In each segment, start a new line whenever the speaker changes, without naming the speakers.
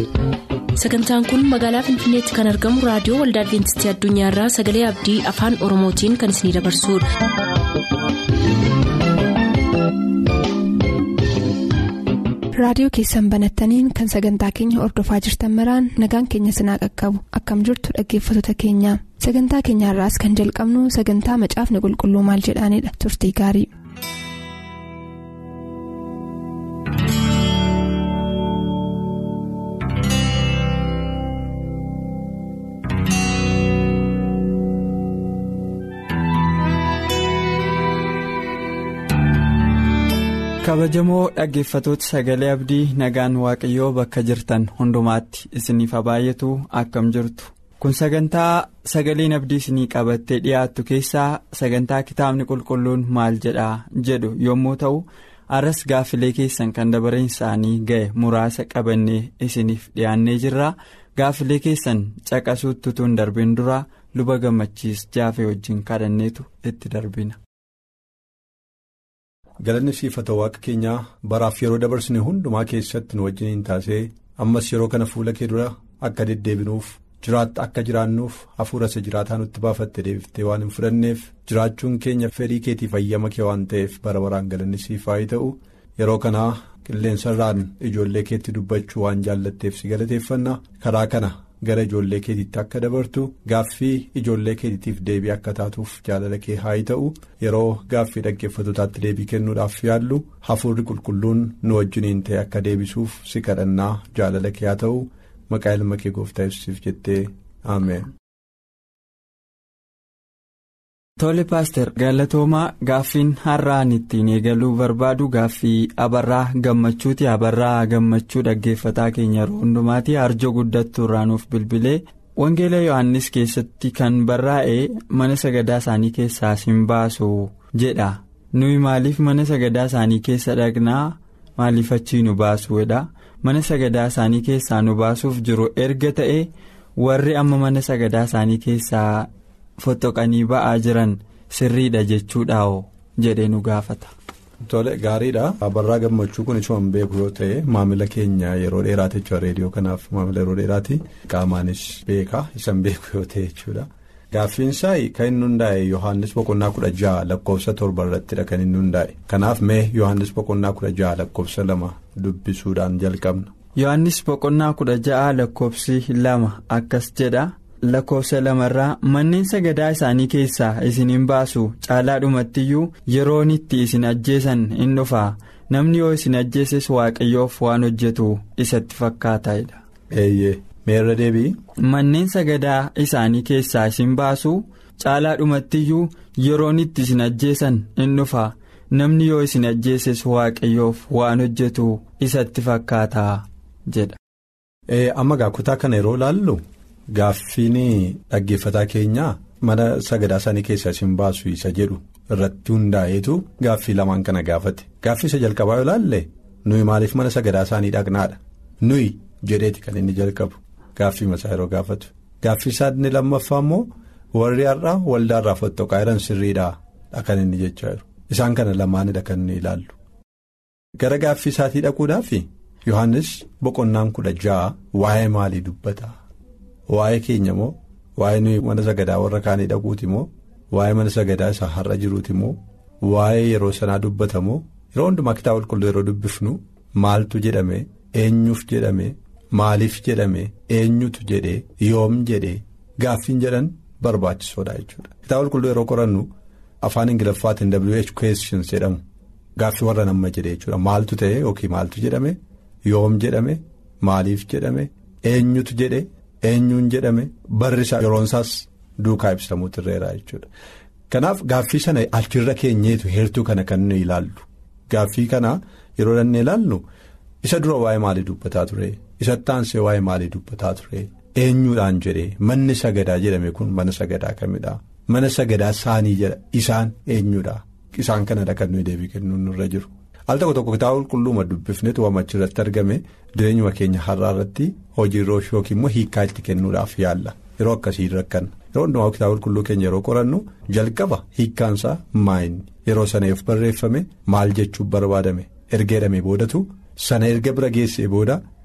sagantaan kun magaalaa finfinneetti kan argamu raadiyoo waldaa adventistii addunyaarraa sagalee abdii afaan oromootiin kan isinidabarsudha.
raadiyoo keessan banattaniin kan sagantaa keenya ordofaa jirtan maraan nagaan keenya sinaa qaqqabu akkam jirtu dhaggeeffattoota keenya sagantaa keenyaarraas kan jalqabnu sagantaa macaafni qulqulluu maal jedhaanidha turtii gaarii.
kabajamoo dhaggeeffatoota sagalee abdii nagaan waaqayyoo bakka jirtan hundumaatti isiniif baay'atu akkam jirtu kun sagantaa sagaleen abdii isinii qabattee dhiyaattu keessaa sagantaa kitaabni qulqulluun maal jedhaa jedhu yommuu ta'u arras gaaffilee keessan kan dabareen isaanii ga'e muraasa qabannee isiniif dhiyaannee jirra gaaffilee keessan caqasuutti utuu hin darbin dura luba gammachiis jaafee wajjin kadhanneetu itti darbina.
galanni siifata waaqa keenyaa baraaf yeroo dabarsine hundumaa keessatti nu wajjin hin taasee ammas yeroo kana fuula kee dura akka deddeebinuuf jiraatta akka jiraannuuf hafuura isa jiraataa nutti baafatte deebiftee waan hin fudhanneef jiraachuun keenya fedhii keetiif ayyama kee waan ta'eef bara baraan galanni siif haa ta'u yeroo kanaa qilleensarraan ijoollee keetti dubbachuu waan jaallatteef si galateeffanna karaa kana. gara ijoollee keetiitti akka dabartu gaaffii ijoollee keetiitiif deebii akka taatuuf jaalala kee haa ta'u yeroo gaaffii dhaggeeffatotaatti deebii kennuudhaaf yaallu hafuurri qulqulluun nu wajjiniin ta'e akka deebisuuf si kadhannaa jaalala kee haa ta'u maqaa ilma kee gooftaa ibsuuf jettee ameen.
Tole paaster galatoomaa gaaffiin har'aan ittiin eegaluu barbaadu gaaffii abarraa gammachuuti abarraa gammachuu dhaggeeffataa keenya yeroo hundumaati arjoo guddattuu irraa nuuf bilbilee wangeela yohannis keessatti kan barraa'e mana sagadaa isaanii keessaa sin baasu jedha nuyi maaliif mana sagadaa isaanii keessa dhaqnaa maaliif achii nu baasuudha mana sagadaa isaanii keessaa nu baasuuf jiru erga ta'e warri amma mana sagadaa isaanii keessaa. Fottoqanii ba'aa jiran sirriidha jechuudhaa'oo jedhee nu gaafata.
Tole gaariidha. Abarraa gammachuu kun isuma beeku yoo ta'e maamila keenya yeroo dheeraati jechuudha reediyoo kanaaf maamila yeroo dheeraati qaamaanis beeka isan beeku yoo ta'e jechuudha. Gaaffiinsaa kan inni hundaa'e Yohaannis boqonnaa kudha jaha lakkoofsa torba irrattidha kan inni hundaa'e kanaaf mee Yohaannis boqonnaa kudha jaha lakkoofsa lama dubbisuudhaan jalqabna.
Yohaannis boqonnaa kudha jaha lakkoofsi lama akkas jedha. lakkoofsa lamarraa manneen sagadaa isaanii keessaa isin hin baasu caalaadhumattiyyuu yeroon itti isin ajjeesan in dhufaa namni yoo isin ajjeeses waaqayyoof waan hojjetu isatti fakkaataidha.
eeyyee meerra deebii.
manneen sagadaa isaanii keessaa isin baasu caalaadhumattiyyuu yeroon itti isin ajjeesan in dhufaa namni yoo isin ajjeeses waaqayyoof waan hojjetu isatti fakkaataa jedha.
amma kutaa kana yeroo laallu. Gaaffiin dhaggeeffataa keenyaa mana sagadaa isaanii keessaa isin baasu isa jedhu irratti hundaa'eetu gaaffii lamaan kana gaafate gaaffii isa jalqabaa yoo ilaalle nuyi maaliif mana sagadaa isaanii dhaqnaadha nuyi jedheeti kan inni jalqabu gaaffii masaa yeroo gaafatu gaaffii isaa inni lammaffaa immoo warri har'aa waldaarraa fottoqaa jiran sirriidhaa kan inni jechaa jiru isaan kana lamaanidha kan inni ilaallu gara gaaffii isaatii dhaquudhaaf Yohaannis boqonnaan kudha ja'a waa'ee maalii dubbata. Waa'ee keenya moo waa'ee nuyi mana sagadaa warra kaanii dhaquuti moo waa'ee mana sagadaa isaa har'a jiruuti moo waa'ee yeroo sanaa dubbata moo yeroo hundumaa kitaaba qulqulluu yeroo dubbifnu maaltu jedhame eenyuuf jedhame maaliif jedhame eenyutu jedhee yoom jedhee gaaffiin jedhan barbaachisoodha jechuudha. Kitaaba qulqulluu yeroo qorannu afaan ingiliffaatiin WH questions jedhamu gaaffii warra nama jedhee jechuudha maaltu ta'e yookiin maaltu jedhame yoom jedhame maaliif jedhame eenyutu jedhee. eenyuun jedhame barri isaa yeroon isaas duukaa ibsamuutu irreera jechuudha kanaaf gaaffii sana achirra keenyeetu heertuu kana kan nuyi ilaallu gaaffii kana yeroo dhannee ilaallu isa dura waa'ee maalii dubbataa ture isa taansee waa'ee maalii dubbataa ture eenyuudhaan jedhee manni sagadaa jedhame kun mana sagadaa kamidha mana sagadaa isaanii jedha isaan eenyuudha isaan kanadha kan nuyi deebii kennuun nurra jiru. al tokko tokko kitaaba qulqulluuma dubbifnetu waan achirratti argame jireenyuma keenya har'aa irratti hojii roosh yookiin immoo hiikaa itti kennuudhaaf yaalla yeroo akkasii rakkanna yeroo hundumaa kitaaba qulqulluu keenya yeroo qorannu jalqaba hiikkaansaa maayini yeroo sana yoo barreeffame maal jechuuf barbaadame erga jedhamee boodatu sana erga bira geessee booda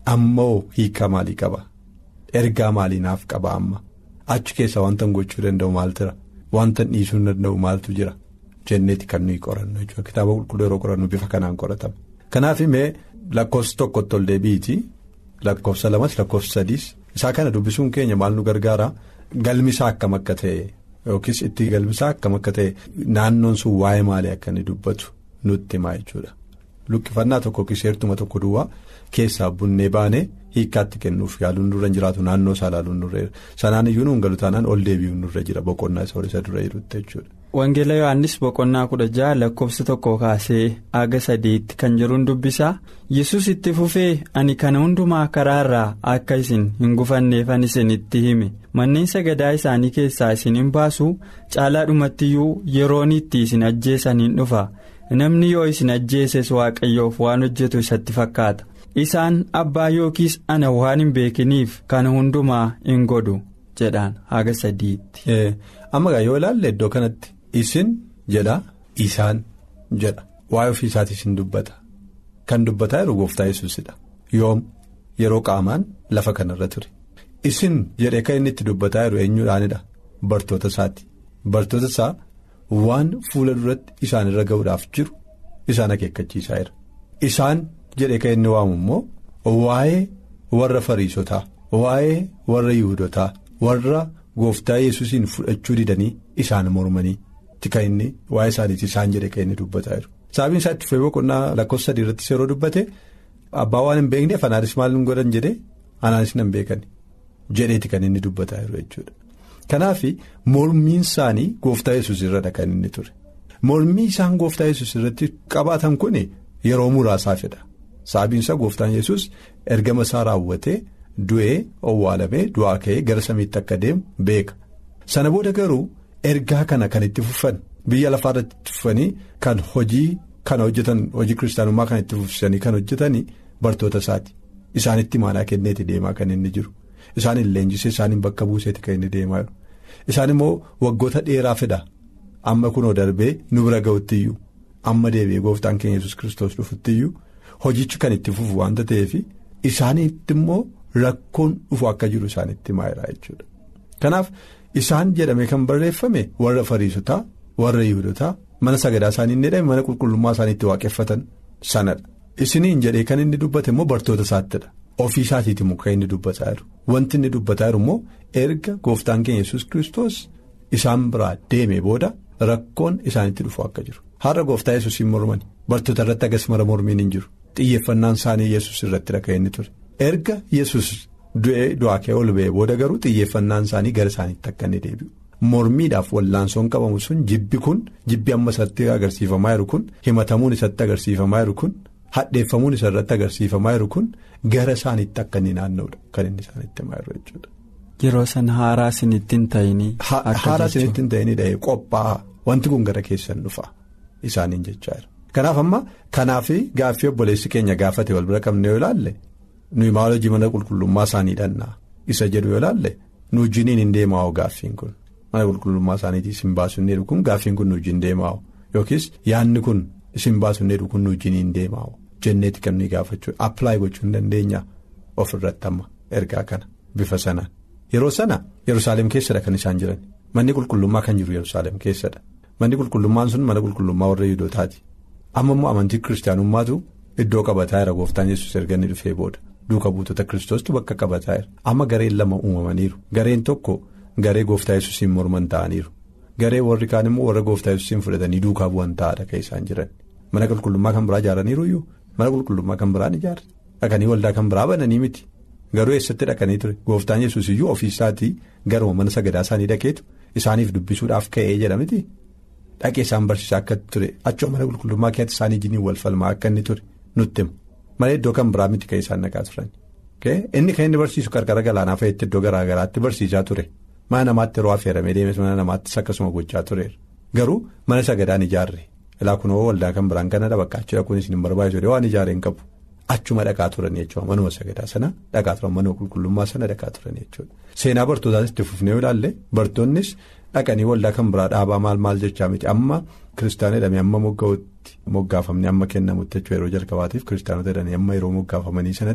ammoo hiika maalii qaba ergaa maalii naaf qaba amma achi keessa wanta gochuu danda'u maaltu jira wanta dhiisuu danda'u maaltu jira jenneeti kan nuyi qorannu jechuudha kitaaba qulqulluu yeroo qorannu bifa kanaan qoratama. Kanaaf mee lakkoofsa tokkotti ol deebiiti lakkoofsa lamas lakkoofsa sadiis isaa kana dubbisuun keenya maal nu gargaara galmisaa akkam akka ta'e yookiis itti galmisaa akkam akka ta'e naannoon sun waa'ee maalii akka inni dubbatu nutti himaa jechuudha. Luqqifannaa tokko yookiis heertuma tokko duwwaa keessaa bunnee baanee hiikkaatti kennuuf yaaluun nurra hin jiraatu naannoo isaa ilaaluun nurra jira sanaan iyyuu nuun galu taanaan ol deebi'uun nurra jira boqonnaa isa isa dura jirutti jechuudha.
Wangeela Yohaannis boqonnaa kudha jaha lakkoofsa tokko kaasee aga sadiitti kan jiruun dubbisaa yesus itti fufee ani kana hundumaa karaarraa akka isin hin gufanneefan isinitti hime manneen sagadaa isaanii keessaa isin hin baasu caalaadhumattiyyuu yeroon itti isin ajjeesan hin dhufa namni yoo isin ajjeeses waaqayyoof waan hojjetu isatti fakkaata isaan abbaa yookiis ana waan hin beekiniif kana hundumaa hin godhu jedhaan haga sadiitti.
Amma yoo ilaalle iddoo kanatti isin jedha isaan jedha waa'ee ofii isaatii isin dubbata kan dubbataa jiru gooftaa yesuusidha yoom yeroo qaamaan lafa kanarra ture isin jedhee kan inni itti dubbataa jiru eenyuudhaanidha bartoota isaati bartoota isaa waan fuula duratti isaan irra ga'uudhaaf jiru isaan akeekkachiisaa jira isaan jedhee kan inni waamu immoo waa'ee warra fariisotaa waa'ee warra yihudotaa warra. Gooftaa yesuusiin fudhachuu didanii isaan mormanii kan inni waa'ee isaaniiti isaan jedhe kan inni dubbataa jiru. Sababiin isaa itti fufee boqonnaa lakkoofsa sadii irrattis yeroo dubbate abbaa waan hin beekneef anaanis maal hin godhan jedhee anaanis hin beekan jedheeti kan inni dubbataa jiru jechuudha. Kanaaf mormiin isaanii gooftaa yesuus irradha kan inni ture. Mormii isaan gooftaa yesuus irratti qabaatan kun yeroo muraasaafidha. Sababiin isaa gooftaan yesuus ergama isaa raawwatee. Du'ee owwaalamee du'aa ka'ee gara samiitti akka deemu beeka sana booda garuu ergaa kana kan itti fufan biyya lafaarratti itti fufanii kan hojii kana hojjetan hojii kiristaanummaa kan itti fufsanii kan hojjetanii bartoota isaati isaanitti maanaa kenneeti deemaa kan inni jiru isaanin leenjisee isaanin bakka buuseeti kan inni deemaa jiru isaan immoo waggoota dheeraa fedha amma kunoo darbee nu bira ga'uttiyyuu amma deebi'ee gooftaan keenya yesus kiristoos dhufuttiyyuu hojichi kan itti fufu waanta ta'eef isaaniitti immoo. Rakkoon dhufu akka jiru isaanitti maayilaa jechuudha. Kanaaf isaan jedhame kan barreeffame warra fariisotaa warra yihudotaa mana sagadaa isaanii inni jedhame mana qulqullummaa isaaniitti waaqeffatan sanadha. Isiniin jedhee kan inni dubbate immoo bartoota isaattidha. Ofii isaatiiti immoo kan inni dubbataa jiru. Wanti inni dubbataa jiru immoo erga gooftaan keenya yesus kiristoos isaan biraa deeme booda rakkoon isaanitti dhufu akka jiru. Har'a gooftaa yesuusiin mormani bartoota irratti agas mara mormiin hin jiru. Xiyyeeffannaan isaanii yesus irratti kan inni ture. erga yesus du'ee du'aa ka'ee ol ba'ee booda garuu xiyyeeffannaan isaanii gara isaaniitti akka inni deebi'u mormiidhaaf wallaansoon qabamu sun jibbi kun jibbi amma isatti agarsiifamaa jiru kun himatamuun isatti agarsiifamaa jiru kun hadheeffamuun isa irratti agarsiifamaa jiru kun gara isaaniitti akka inni naanna'udha kan inni isaaniitti himaa jiru jechuudha.
Yeroo sana haaraa isinitti hin ta'inii.
Haaraa isinitti hin ta'inii dhahee qophaa'aa wanti kun gara keessan dhufa isaaniin jechaa jira. Kanaaf amma kanaaf gaaffii obboleessi keenya gaafate wal bira qabne yoo ilaalle. nuyi maal hojii mana qulqullummaa isaanii dhannaa isa jedhu yoo ilaalle nu wajjiniin hin deemaa'u gaaffiin kun mana qulqullummaa isaaniitii isin baasu hin jedhu kun gaaffiin kun nu wajjin deemaa'u yookiis yaadni kun isin baasu hin jedhu kun nu wajjin hin deemaa'u jenneeti kan nuyi gaafachuu appilaayi gochuu hin dandeenya ofirratti amma ergaa kana bifa sanaan yeroo sana yerusaalem keessadha kan isaan jiran manni qulqullummaa kan jiru yerusaalem keessadha manni qulqullummaan sun mana qulqullummaa warra yihudotaati amma immoo amantii kiristaanummaatu iddoo qabataa jira gooftaan yesus erga inni dhufee booda. Duuka buutota kiristoostu bakka qabataa jira amma gareen lama uumamaniiru gareen tokko garee gooftaa yesuusiin morman ta'aniiru garee warri kaan immoo warra gooftaa yesuusiin fudhatanii duukaa bu'an ta'adha kan isaan jiran mana qulqullummaa kan biraa ijaaraniiru iyyuu mana qulqullummaa kan biraan ijaarre dhaqanii waldaa kan biraa bananii miti garuu eessatti dhaqanii ture gooftaan yesuus iyyuu ofiisaatii garuma mana sagadaa isaanii dhaqeetu isaaniif dubbisuudhaaf ka'ee jedhamiti dhaqee isaan barsiisaa akka ture achoo mana qulqullummaa keessatti isaanii jiniin wal falmaa akka inni ture nutti himu. malee iddoo kan biraa miti kan isaan naqaa turan inni kan inni barsiisu qarqara galaanaa fa'iitti iddoo garaa garaatti barsiisaa ture mana namaatti yeroo affeeramee deemes mana namaattis akkasuma gochaa tureera garuu mana sagadaan ijaarre ilaa kunoo waldaa kan biraan kana bakka achi dhaquun isin hin barbaachisu waan ijaaree hin qabu achuma dhaqaa turan jechuudha manuma sagadaa sana dhaqaa turan mana qulqullummaa sana dhaqaa turan jechuudha seenaa bartootaas itti fufnee ilaalle bartoonnis dhaqanii waldaa kan biraa dhaabaa maal maal jechaa miti amma kiristaana jedhamee amma moggaa'utti moggaafamni amma kennamutti jechuudha yeroo jalqabaatiif kiristaanota jedhanii amma yeroo moggaafamanii sanatti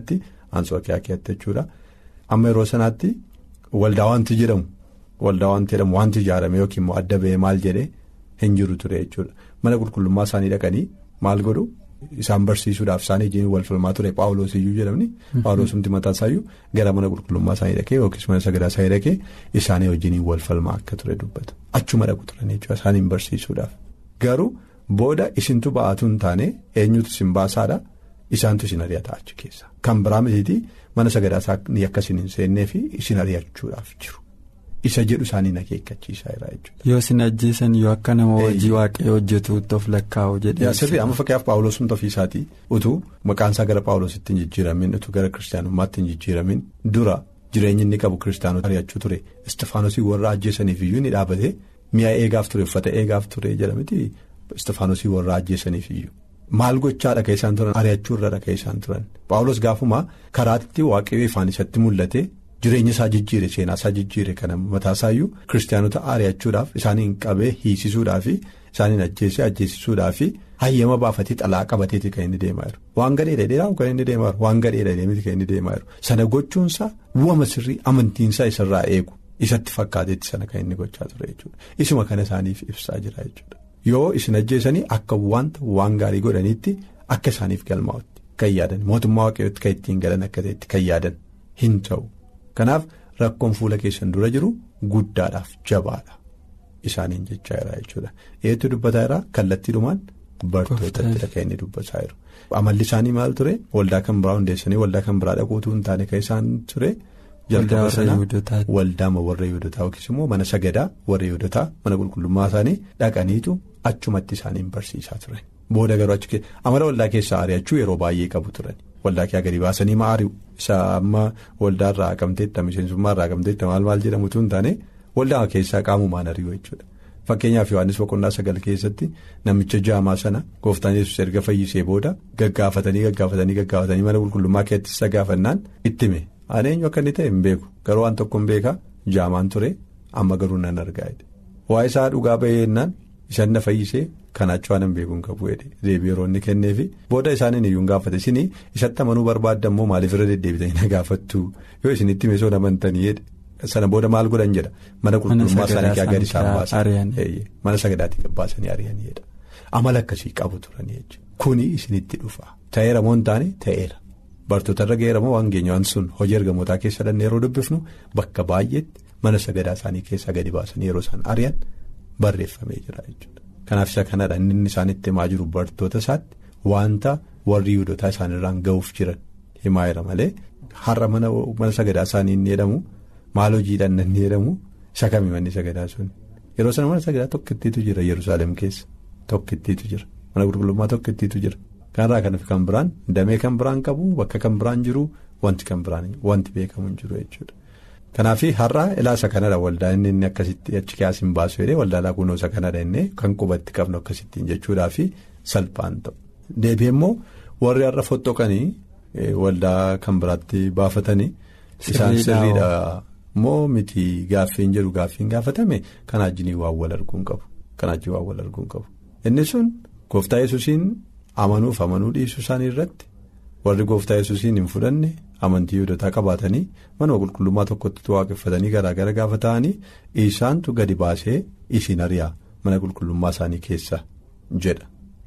Anxookiyaa keessatti jechuudha. Amma yeroo sanaatti waldaa wanti jedhamu waldaa wanti jedhamu wanti ijaarame yookiin immoo adda ba'ee maal jedhee hin jiru ture jechuudha. Mana qulqullummaa isaanii dhaqanii maal godhu isaan barsiisuudhaaf isaanii wajjin wal falmaa ture Paawuloos iyyuu jedhamni. Paawuloosumti mataa isaayyuu gara mana qulqullummaa isaanii dhaqee yookiis mana sagadaa isaanii dhaqee isaanii wajjin wal falmaa akka ture dubbata. Achuma dhaqu turan jechuudha isaaniin barsiisuudhaaf. Garuu booda isintu ba'aatu hin taane eenyutu isin baasaadha isaantu isin ari'ata achi keessa. Kan biraa mitiitii mana sagadaa isaanii akka isin hin seennee fi isin ari'achuudhaaf jiru. Isa jedhu isaanii akeekkachiisaa jira jechuudha.
Yoo isin ajjeesan yoo akka nama hojii waaqayyoo hojjetuutti of lakkaa'u jedhee.
Sirrii amma fakkeenyaaf Paawuloosumti ofiisaatii utuu maqaan isaa gara Paawuloositti hin jijjiiramin utuu gara kiristaanummaatti hin jijjiiramin dura jireenyi inni qabu kiristaanota ari'achuu ture Istifaanosii warra ajjeesaniif iyyuu ni dhaabate mi'a eegaaf ture uffata eegaaf ture jedhamiti Istifaanosii warra ajjeesaniif iyyuu. Maal gochaadha kan isaan turan ari'achuu irra kan isaan turan Paawulos gaafuma karaatti waaqayyoo ifaan isatti mul'ate. Jireenya isaa jijjiire seenaa isaa jijjiire kana mataa isaayyuu kiristaanota ari'achuudhaaf isaaniin qabee hiisisuudhaafi isaaniin ajjeesee ajjeesisuudhaafi hayyama baafatee xalaa qabateeti kan inni deemaa jiru. Waan gadheedha dheeraa kan inni deemaa jiru waan gadheedha deemiti kan inni deemaa jiru. Sana gochuunsaa bu'ama sirrii amantiinsaa isarraa eegu isatti fakkaateetti sana kan inni gochaa ture jechuudha. Isuma kana isaaniif ibsaa jira jechuudha. Yoo isin ajjeesanii akka wanta waan gaarii godhaniitti akka isaaniif galmaa'utti kan yaadan mootummaa waaqayyootti kan ittiin galan akka ta'etti kan yaadan hin ta'u. Kanaaf rakkoon fuula keessan dura jiru guddaadhaaf jabaadha isaaniin jechaa jira jechuudha. Eetu dubbataa jira kallattiidhumaan bartootatti kan inni dubbataa jiru. Amalli isaanii maal ture waldaa kan biraa hundeessanii waldaa kan biraa dhaquutu hin taane kan isaan ture. Jalqaba sana waldaa warra Yihudotaa yookiis immoo mana sagadaa warra Yihudotaa mana qulqullummaa isaanii dhaqaniitu achumatti isaaniin barsiisaa turan. Booda garuu achi amala waldaa keessaa ari'achuu yeroo baay'ee qabu turan. Waldaa kee gadi baasanii maari'u isa amma waldaa irraa haqamteetta miseensummaa irraa haqamteetta maal maal jedhamutu hin taane waldaa keessaa qaamumaan ari'u jechuudha. Fakkeenyaaf Yohaannis boqonnaa sagal keessatti namicha jaamaa sana gooftaan yesus erga fayyisee booda gaggaafatanii gaggaafatanii gaggaafatanii mana qulqullummaa keessatti isa gaafannaan ittime ani eenyu akka inni ta'e hin beeku garuu waan tokko hin beekaa jaamaan ture amma garuu nan argaa waa'ee isaa dhugaa bahee jennaan isaan na fayyisee kanaacha waan hin beekuun qabu deebii yeroo inni kenneefi booda isaaniin iyyuu hin gaafate isin isatti amanuu barbaadda immoo maaliif irra deddeebitanii na gaafattu yoo isin itti meesoo namantanii sana booda maal godhan jedha mana qulqullummaa isaanii gadi isaan baasan mana sagadaatii baasanii ari'aniidha amala akkasii qabu turanii jechuudha kuni isinitti dhufa ta'eera moo hin taane ta'eera bartoota irra ga'eera moo waan geenyaan sun hojii ergamootaa keessa dhanne yeroo dubbifnu bakka baay'eetti mana sagadaa isaanii keessaa gadi baasanii yeroo isaan ari'an barreeffamee jira jechuudha. Kanaaf isa kanadha inni isaan itti himaa jiru bartoota isaatti wanta warri Yihudotaa isaanirraan ga'uuf jiran himaa jira malee har'a mana sagadaa isaanii inni jedhamu maal hojiidhaan inni jedhamu isa kami manni sagadaa sun yeroo sana mana sagadaa tokkittiitu jira Yerusaalem keessa tokkittiitu jira mana qulqullummaa tokkittiitu jira kanarraa kan kan biraan damee kan biraan qabu bakka kan biraan jiru wanti kan biraan wanti beekamu hin jiru jechuudha. Kanaaf har'a ilaasa kanadha waldaa inni inni akkasitti achi keessa hin baasu jedhee waldaa kunuunsa kanadha inni kan qubatti qabnu akkasittiin jechuudhaa fi salphaan ta'u. Deebi'ee immoo warri har'a fottoqanii waldaa kan biraatti baafatanii isaan sirriidha moo miti gaaffiin jedhu gaaffiin gaafatame kan ajjinii waan wal arguun qabu kan ajjii waan wal arguun qabu. Inni sun gooftaa yesuusiin amanuuf amanuu dhiisuu isaanii irratti warri gooftaa yesuusiin hin fudhanne. amantii Yihudotaa qabaatanii mana qulqullummaa tokkotti waaqeffatanii garaagara gaafa ta'anii isaantu gadi baasee isin ari'aa mana qulqullummaa isaanii keessa jedha.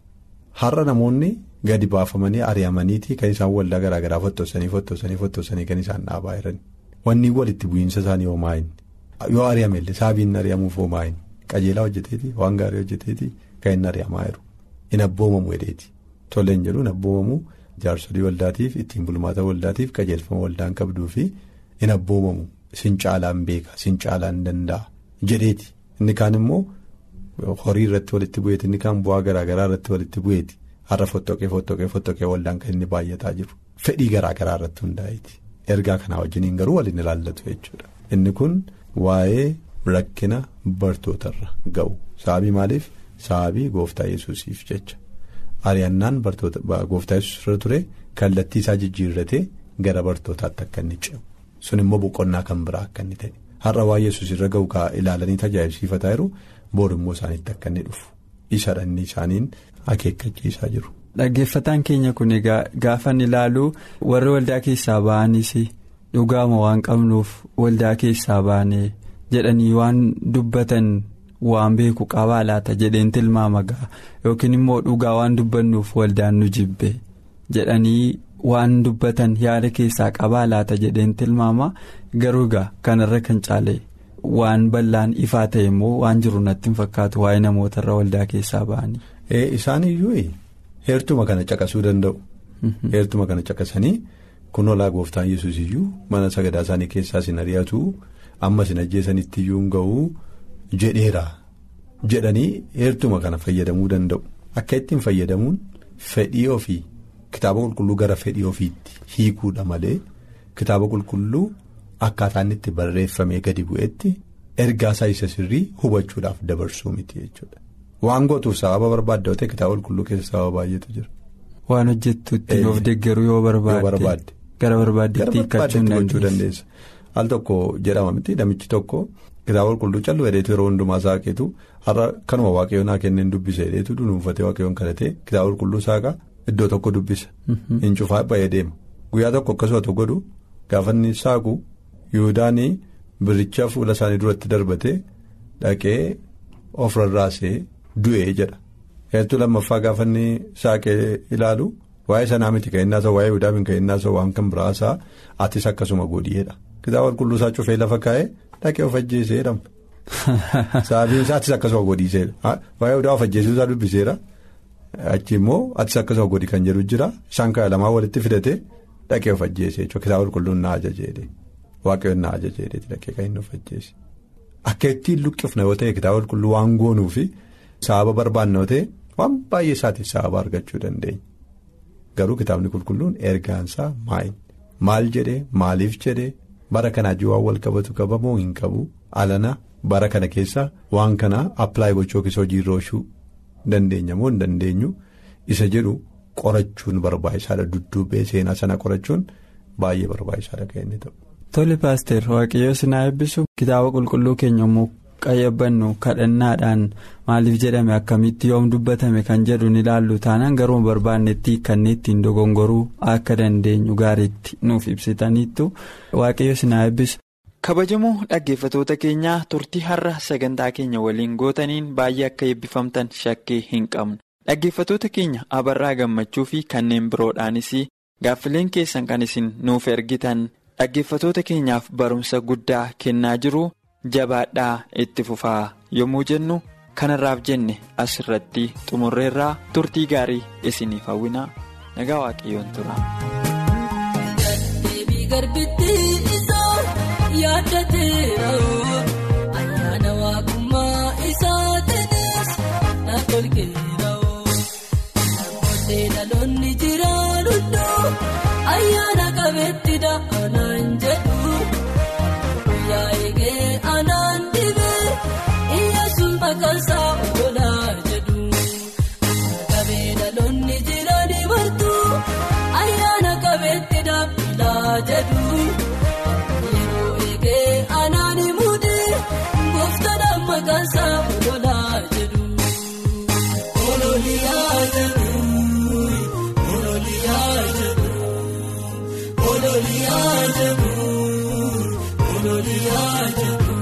Har'a namoonni gadi baafamanii ari'amaniiti kan isaan waldaa garaagaraa fottosanii fottosanii fottosanii kan isaan dhaabaa jiran. Wanni walitti bu'iinsa isaanii hoomaa'in yoo ari'amellee saabiin ari'amuuf hoomaa'in qajeelaa hojjeteeti waan gaarii hojjeteeti kan inni ari'amaa jiru hin abboomamu hedheeti tolleen jedhu hin abboomamu. Jaarsolii waldaatiif ittiin bulmaata waldaatiif qajeelfama waldaan qabduu fi hin abboomamu sin caalaan beeka sin caalaan danda'a jedheeti inni kaan immoo horii irratti walitti bu'eeti inni kaan bu'aa garaagaraa irratti walitti bu'eeti har'a fottoqee fottoqee fottoqee waldaan kan inni baay'ataa jiru fedhii garaagaraa irratti hundaa'eeti ergaa kanaa wajjiniin garuu waliin ilaallatu jechuudha inni kun waa'ee rakkina bartootarra ga'u sababii maaliif sababii gooftaa yesuusiif jecha. Ari'annaan gooftaa yesuus irra ture kallattii isaa jijjiirratee gara bartootaatti akka inni ce'u sun immoo boqonnaa kan biraa akka inni ta'e har'a waa yesuus irra ga'u ilaalanii tajaajilsiifataa jiru boor immoo isaaniitti akka inni dhufu isadha inni isaaniin akeekkachiisaa jiru
dhaggeeffataan keenya kun egaa gaafan ilaalu warri waldaa keessaa ba'anis dhugaama waan qabnuuf waldaa keessaa baane jedhanii waan dubbatan waan beeku qabaa laata jedheen tilmaama ga'a yookiin immoo dhugaa waan dubbannuuf waldaan nu jibbe jedhanii waan dubbatan yaada keessaa qabaa laata jedheen tilmaama garuu egaa kanarra kan caale. waan bal'aan ifaa ta'e immoo waan jiru natti hin fakkaatu waa'ee namootarra waldaa keessaa ba'anii.
Isaan iyyuu heertuma kana caqasuu danda'u. Heertuma kana caqasanii kun olaa gooftaan yesus iyyuu mana sagadaa isaanii keessaa sin ari'atu amma sin ajjeesanitti iyyuu hin ga'u jedheera jedhanii heertuma kana fayyadamuu danda'u. Akka ittiin fayyadamuun fedhii ofii kitaaba qulqulluu gara fedhii ofiitti hiikuudha malee kitaaba qulqulluu. Akkaataa inni itti barreeffamee gadi bu'etti ergaa isaa isa sirrii hubachuudhaaf dabarsuu miti jechuudha. Waan gootuuf sababa barbaadde ta'e kitaaba qulqulluu keessa sababa baay'eetu jira.
Waan hojjettuutti of deeggaruu yoo barbaadde. Gara barbaaddeetti hiikkachuu
dandeessa. Al tokko jedhama miti namichi tokko kitaaba qulqulluu callu hedheetu yeroo hundumaa saaqeetu har'a kanuma waaqayyoon haa kenneen dubbisa hedheetu dunuunfatee waaqayyoon kadhatee kitaaba qulqulluu saaqaa iddoo tokko dubbisa. Hin cufaa ba'ee deema guyyaa tokko akkasuma godhu gaafa inni saaqu. Yihudaanii biricha fuula isaanii duratti darbatee dhaqee of rarraasee du'ee jedha. Heertuu lammaffaa gaafa inni saaqee ilaalu waa'ee sanaa miti kan inni haasa'u waa'ee Yihudaa miti kan inni haasa'u waan kan biraa haasa'aa atis akkasuma godhiyeedha. Kitaaba qulqulluu isaa cufee lafa kaa'ee dhaqee of ajjeesee jedhama. Sababiin isaa atis akkasuma godhiiseera. Waa'ee Yihudaa of ajjeesuu isaa dubbiseera. Achi immoo atis akkasuma godhi kan jedhu jira isaan kaa'e lamaan walitti fidatee dhaqee of ajjeesee jechuudha kitaaba qulqulluun na ajajeedhe. Waaqayyoon na ajajeedheeti dhaqee kan inni of ajjeese. Akka ittiin luqqifna yoo ta'e kitaaba qulqulluu waan goonuu fi sababa barbaanna yoo ta'e waan baay'ee isaatiif sababa argachuu dandeenya. Garuu kitaabni qulqulluun ergaansaa maali? Maal jedhee maaliif jedhee bara kanaa waan wal qabatu qabamoo hin qabu alana bara kana keessa waan kana appilaayi gochuu yookiis hojiirra oolchuu dandeenya moo hin dandeenyu isa jedhu qorachuun barbaachisaadha dudduubee seenaa sana qorachuun baay'ee barbaachisaadha kan inni ta'u.
Tole paaster waaqayyoo sinaa eebbisu kitaaba qulqulluu keenya immoo qayyabannu kadhannaadhaan maaliif jedhame akkamitti yoom dubbatame kan jedhu ni ilaallu taanaan garuu barbaannetti kan ittiin dogongoruu akka dandeenyu gaariitti nuuf ibsitaniittu waaqayyoo sinaa eebbisu. kabajamoo dhaggeeffatoota keenyaa turtii har'a sagantaa keenya waliin gootaniin baay'ee akka eebbifamtan shakkii hin qabnu dhaggeeffatoota keenya abarraa gammachuu fi kanneen biroodhaanis gaaffileen keessan kan isin nuuf ergitan. dhaggeeffatoota keenyaaf barumsa guddaa kennaa jiru jabaadhaa itti fufaa yommuu jennu kanarraaf jenne asirratti xumurreerraa turtii gaarii isiniif hawwinaa nagaa waaqayyoon tura.
ayyaana waaqummaa isaatiinis na tolkeera'oo namoonni dhaloonni jiraan hunduu ayyaana qabeetti da'anaan jedhu guyyaa eegee anaan dhibee iyyaasuun maqaansaa oolaa jedhu qabee dhaloonni jiraan martuu ayyaana qabeetti da'anaa jedhu. Anaani muudee gooftaan maqaansaa ololaa jedhu. Ololiyaa jedhu. Ololiyaa jedhu. Ololiyaa jedhu. Ololiyaa jedhu.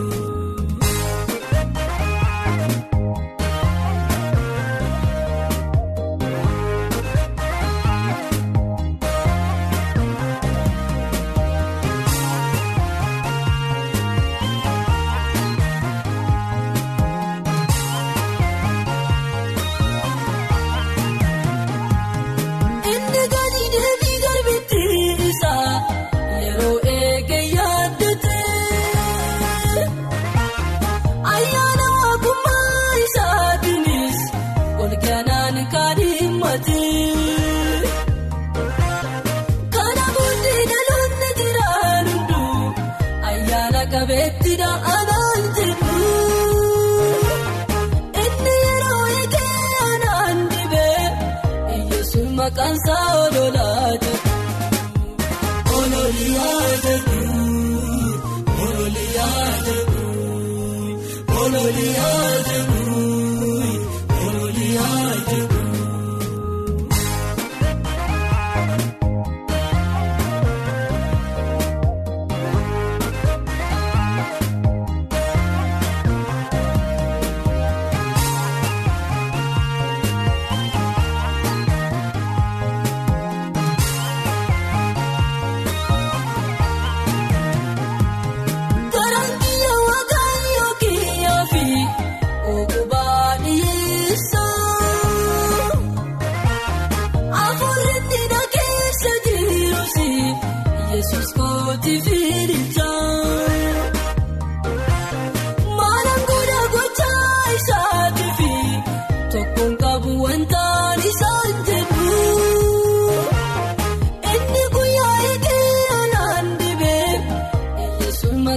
Maqaansaa ololaa jedhu ololiyaa jedhu ololiyaa jedhu ololiyaa jedhu ololiyaa jedhu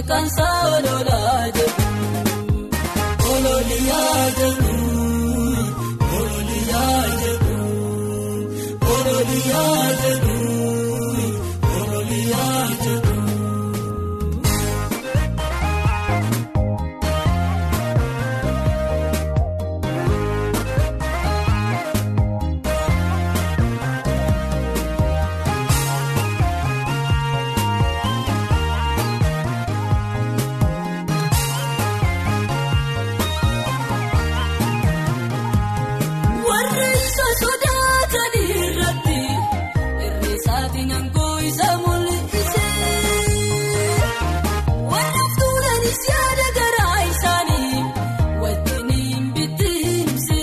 maqaan isaa ololaa jedhu ololiyaa jedhu ololiyaa jedhu ololiyaa jedhu ololiyaa jedhu. Warri isa sodaatan irratti irreessaatiin aangoo isa mul'ise. Warri tuulanis yaada garaa isaanii wajjin hin bittinse.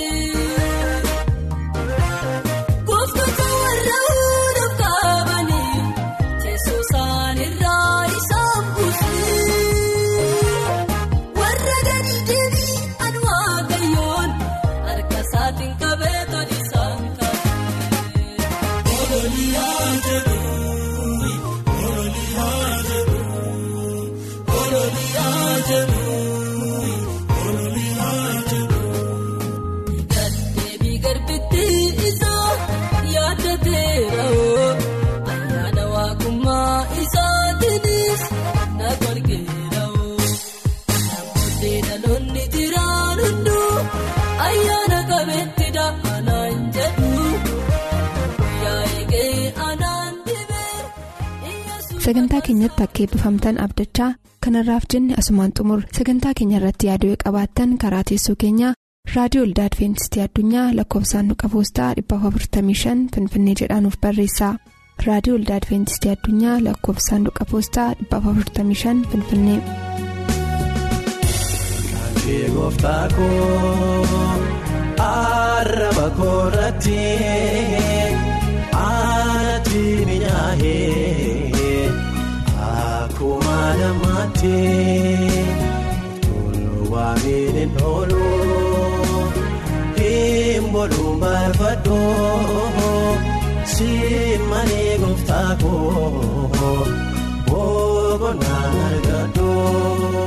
Gooftoota warra hunduuf qabanii teessoo isaaniirraa isaan buuse. Warra gadi deebi'an waaqayyoon harka isaatiin qabee toli isaan kaase. Ololiyaa jedhu ololiyaa jedhu ololiyaa jedhu ololiyaa jedhu. Gaddeebii garbitti isaa yaadateera oo ayyaana waaqummaa isaatiinis na golgeera oo. Namoonni dhaloonni jiraan hunduu ayyaana qabeetti da'anaan jedhu guyyaa eegee anaan dibee
sagantaa keenyatti akka eebbifamtan abdachaa kanarraaf jenne asumaan xumur sagantaa keenya irratti yaaduu qabaattan karaa teessoo keenyaa raadiyoo olda adventistii addunyaa lakkoofsaanduqa poostaa 455 finfinnee jedhaanuf barreessaa raadiyoo olda adventistii addunyaa lakkoofsaanduqa poostaa 455 finfinnee.
Kee gooftaa koo arraba koorratti aanatti minyaa'ee akkuma namaatti toluu waamiin hin oolu hin boluun barbaadoo simmanii gooftaa koo boqonnaan argadoo.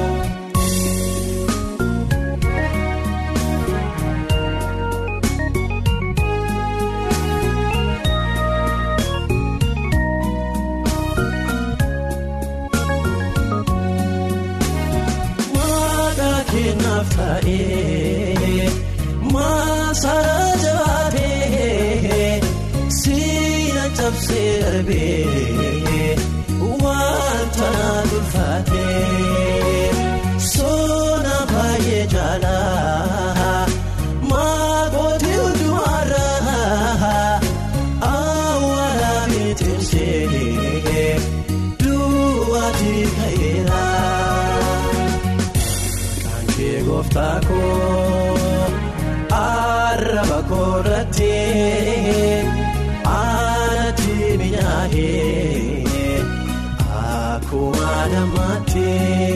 Maadaa kennaaf ta'ee maasaa jabaatee siina cabsee darbee wanta dulfaatee soona baay'ee jaalaa maakooti hundumarraa awwaala miitinsee duwwaati ka'eera. Kee gooftaa koo arraba koorratti aanatti minyaa'ee akkuma namaatti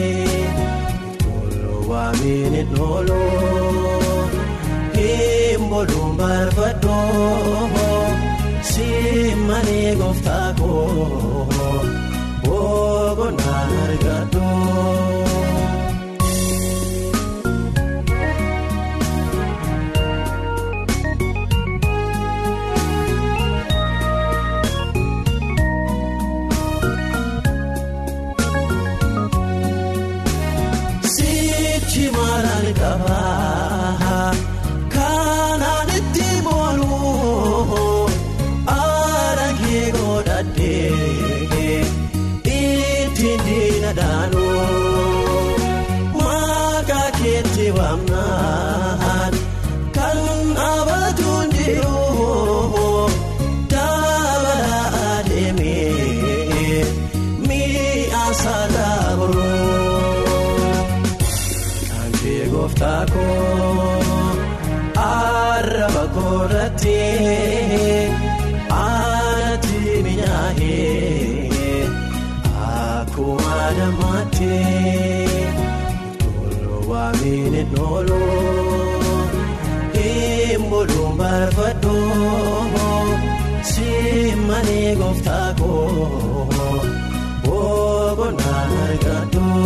toluu waamiin hin oolu hin boluun barbaadoo simmanii gooftaa koo boqonnaan argadoo. Sichi maraan qabaa kanaan itti booluu aragee godhadhee ittiin diina daanuu maqaa keetti waamnaan kan abatuun jiruu dabalaa adeemee mi'aan saalaa boroo. Kee gooftaa koo arraba koorratti aanatti minyaa'ee akkuma namaatti toluu waamiin hin oolu hin boluun barbaadoo simmanii gooftaa koo boqonnaan argadoo.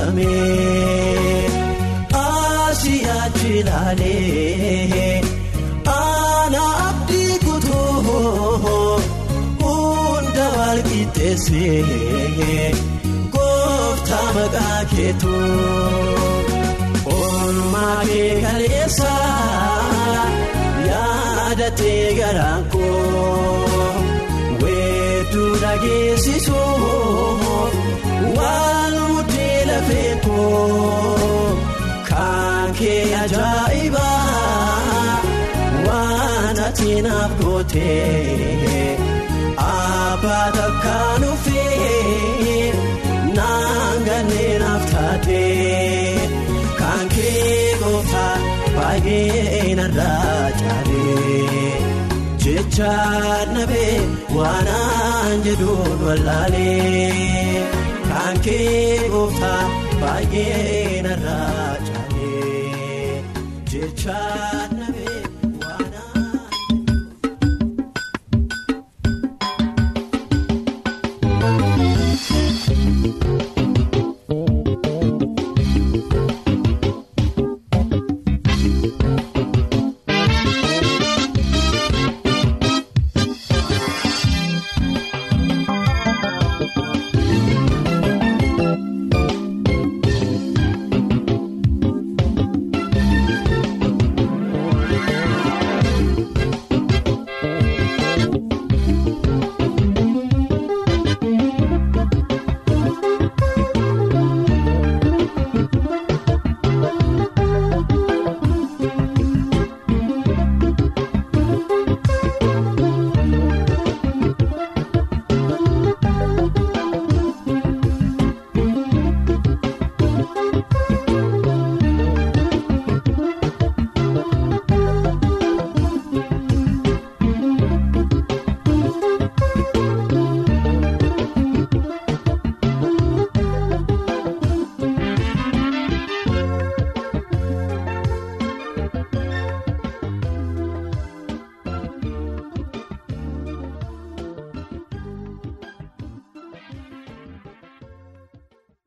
argame asii achi ilaalee ana abdii kutuu hunda wal qixxeessee gooftaa maqaa keetu oolmaa kee kaleessa yaadatee garaan koo weedduu dhageessisuuf waan mudee lafee koo kan kee ajaa'iba waan ati naaf gootee abbaa takkaan ufee naan ganneen naaf taatee kan kee gooftaa baay'ee narraa caalee jecha nabee waanaan jedhuun wallaalee kan kee gooftaa baay'ee narraa caalee jecha.